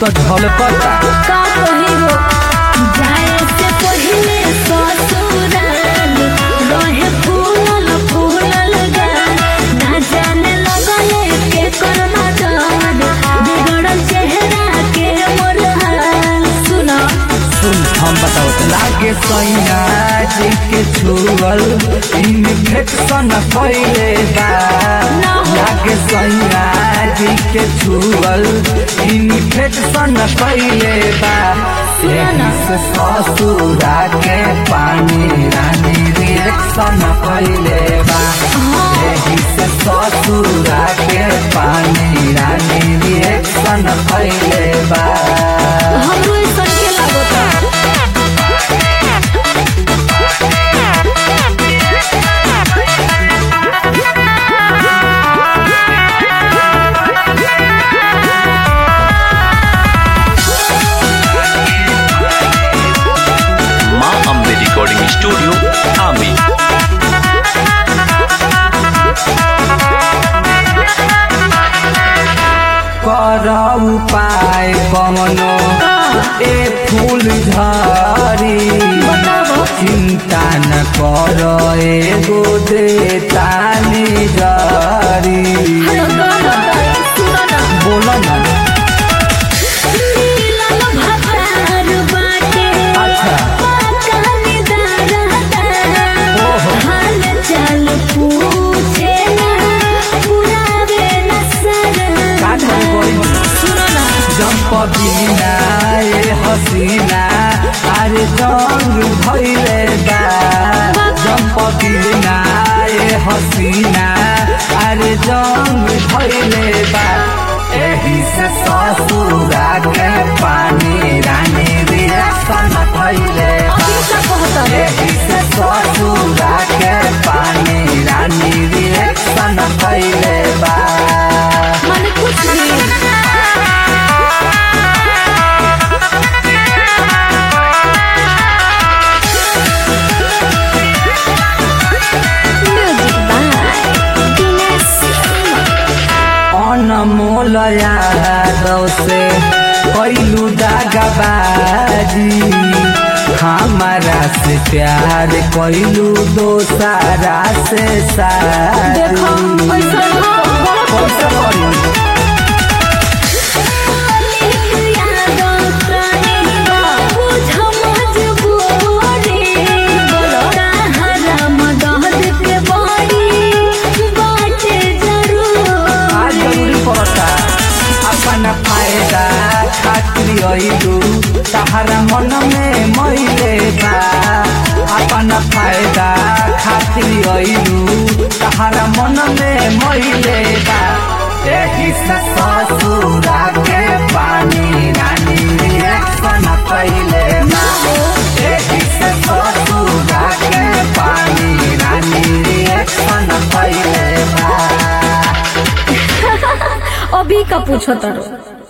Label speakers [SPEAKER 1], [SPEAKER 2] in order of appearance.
[SPEAKER 1] तो झलकता
[SPEAKER 2] का कही हो जाए से पहले ससुराल रहे फूलल फूलल गाल ना जाने लगले के कर्मा जान बिगड़ल चेहरा के मोर हाल सुना
[SPEAKER 1] सुन हम बताओ लागे सैया जी के छुअल इन्फेक्शन फैले बा
[SPEAKER 2] ना हो।
[SPEAKER 1] लागे सैया जी के छुअल इन्फेक्शन फैले बा
[SPEAKER 2] सुना ना।
[SPEAKER 1] एही से ससुरा के पानी रानी रिएक्शन फैले बा एही से ससुरा के पानी रानी रिएक्शन फैले बा
[SPEAKER 2] हमरो ऐसा के लागता
[SPEAKER 3] माँ अम्बे रिकॉर्डिंग स्टूडियो आमी
[SPEAKER 1] कर उपाय कमनो ए फूल झरी
[SPEAKER 2] बताबो।
[SPEAKER 1] चिंता न कर एगो दे तानी जरी
[SPEAKER 2] हेलो गाना सुना ना
[SPEAKER 1] बोलो ना
[SPEAKER 2] नीलल भतार बाटे
[SPEAKER 1] अच्छा।
[SPEAKER 2] पाकनी दारहता
[SPEAKER 1] ओहो।
[SPEAKER 2] हाल चाल पूछे ना पुरावे न सर
[SPEAKER 1] का करे गई
[SPEAKER 2] सुनो ना
[SPEAKER 1] जंप बिना ए हसीना अरे जंग भइले बा जंप बिना ए हसीना अरे जंग भइले बा एही से ससुरा के पानी रानी रिएक्शन भइले बा
[SPEAKER 2] अभी का कहता है
[SPEAKER 1] एही से ससुरा के पानी रानी रिएक्शन भइले बा
[SPEAKER 2] माने कुछ नहीं म्यूजिक बाय दिनेश
[SPEAKER 1] अनमोल यादव से कैलू दागबाजी हमारा से प्यार कैलू दोसारा से
[SPEAKER 2] देखो
[SPEAKER 1] शादी
[SPEAKER 2] ऐसा
[SPEAKER 1] कैसे करी? आज जरूरी पड़ता अपन फायदा खातिर अइलू तहरा मन में मैले बा अपन फायदा खातिर अइलू तहरा मन में मैले बा एही से ससुरा के पानी रानी रिएक्शन कैले बा एही से ससुरा के पानी रानी रिएक्शन कैले बा
[SPEAKER 2] अभी का पूछो तारो